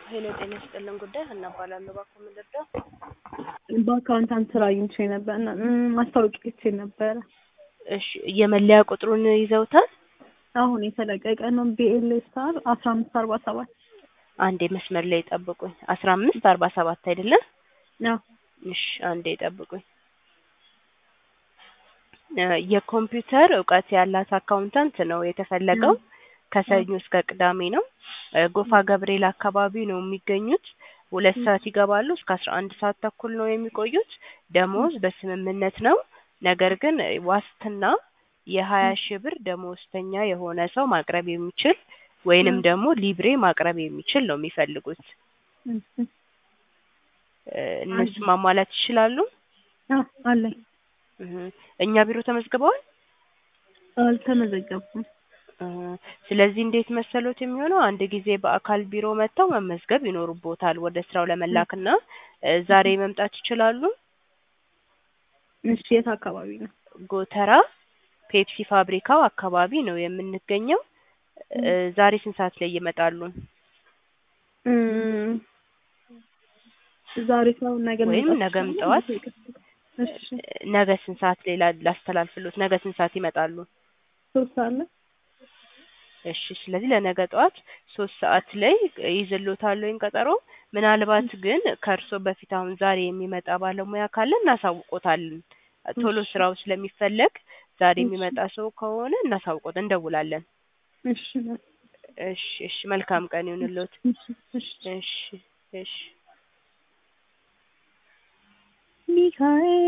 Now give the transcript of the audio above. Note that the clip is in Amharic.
ሄሎ ጤና ይስጥልን ጉዳይ ሀና እባላለሁ። እባክዎ ምን ልርዳው? በአካውንታንት ስራ አግኝቼ ነበር እና ማስታወቂያ አይቼ ነበረ። እሺ የመለያ ቁጥሩን ይዘውታል? አሁን የተለቀቀ ነው። ቢኤል ስታር አስራ አምስት አርባ ሰባት አንዴ መስመር ላይ ጠብቁኝ። አስራ አምስት አርባ ሰባት አይደለም? አዎ እሺ አንዴ ጠብቁኝ። እ የኮምፒውተር እውቀት ያላት አካውንታንት ነው የተፈለገው። ከሰኞ እስከ ቅዳሜ ነው። እ ጎፋ ገብርኤል አካባቢ ነው የሚገኙት። ሁለት ሰዓት ይገባሉ እስከ አስራ አንድ ሰዓት ተኩል ነው የሚቆዩት። ደሞዝ በስምምነት ነው። ነገር ግን ዋስትና የሀያ ሺህ ብር ደሞዝተኛ የሆነ ሰው ማቅረብ የሚችል ወይንም ደግሞ ሊብሬ ማቅረብ የሚችል ነው የሚፈልጉት። እሺ። እ እነሱ ማሟላት ይችላሉ? አዎ አለኝ። እህ እኛ ቢሮ ተመዝግበዋል? አልተመዘገብኩም። እ ስለዚህ እንዴት መሰሎት የሚሆነው አንድ ጊዜ በአካል ቢሮ መጥተው መመዝገብ ይኖርቦታል ወደ ስራው ለመላክና እ ዛሬ መምጣት ይችላሉ? እሺ የት አካባቢ ነው? ጎተራ ፔፕሲ ፋብሪካው አካባቢ ነው የምንገኘው። እ ዛሬ ስንት ሰዓት ላይ ይመጣሉ? እም ዛሬ ሳይሆን ነገ ወይም መምጣት ነገም ይችላል? ጠዋት? እሺ ነገ ስንት ሰዓት ላይ ላ- ላስተላልፍሎት? ነገ ስንት ሰዓት ይመጣሉ? ሶስት ሰዓት ላይ እሺ ስለዚህ ለነገ ጠዋት ሶስት ሰዓት ላይ ይዝሎታል ወይም ቀጠሮ። ምናልባት ግን ከእርሶ በፊት አሁን ዛሬ የሚመጣ ባለሙያ ካለ እናሳውቆታለን። ቶሎ ስራው ስለሚፈለግ ዛሬ የሚመጣ ሰው ከሆነ እናሳውቆት እንደውላለን። እሺ እሺ እሺ መልካም ቀን ይሁንልዎት። እሺ እሺ እሺ እሺ ሚካኤል